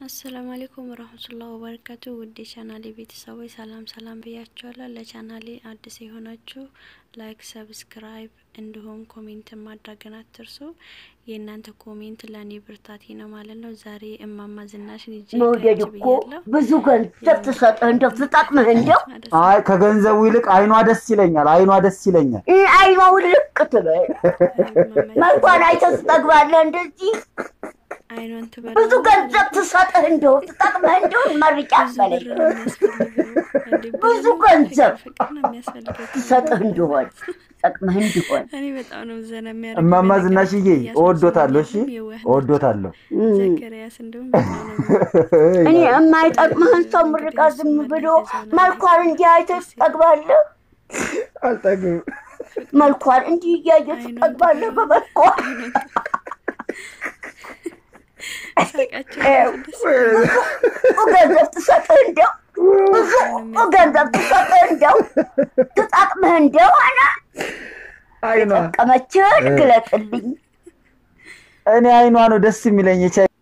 አሰላሙ አሌይኩም ወረህመቱላሂ ወበረካቱ ውድ የቻናሌ ቤተሰቦች ሰላም ሰላም ብያችኋለሁ። ለቻናሌ አዲስ የሆናችሁ ላይክ፣ ሰብስክራይብ እንዲሁም ኮሜንት ማድረግን አትርሱ። የእናንተ ኮሜንት ለእኔ ብርታቴ ነው ማለት ነው። ዛሬ እማማ ዝናሽን ይዤ መውደድ ከች እኮ ብያለሁ። ብዙ ገንዘብ ትሰጥህ እንደው ትጠቅምህ እንደው አይ ከገንዘቡ ይልቅ አይኗ ደስ ይለኛል። አይኗ ደስ ይለኛል። እ አይኗ ውልቅ ትበል። መልኳን አይተህ ትጠግባለህ። እንደዚህ አይኗን ትበላ ብዙ ገንዘብ ትሰጥህ እንደው ትጠቅምህ እንደው መርቂያ በለኝ ብዙ ገንዘብ ትሰጥህ እንደሆን ትጠቅምህ እንዲሆን እኔ በጣም ነው ዘና የሚያደርግ እማማ ዝናሽዬ እወዶታለሁ። እሺ እወዶታለሁ። ዘከሪያስ እንደውም በጣም ነው እኔ የማይጠቅምህን ሰው ምርቃ ዝም ብሎ መልኳን እንዲህ አይተህ ትጠግባለህ። አልጠግብም። መልኳን እንዲህ እያየህ ትጠግባለህ በመልኳ ሳቃቸው ደስ ብዙ ገንዘብ ትሰጥህ እንደው ብዙ ገንዘብ ትሰጥህ እንደው ትጠቅምህ እንደሆነ አይኗ ጠቀመችህን ግለጥልኝ። እኔ አይኗ ነው ደስ የሚለኝ። የቻ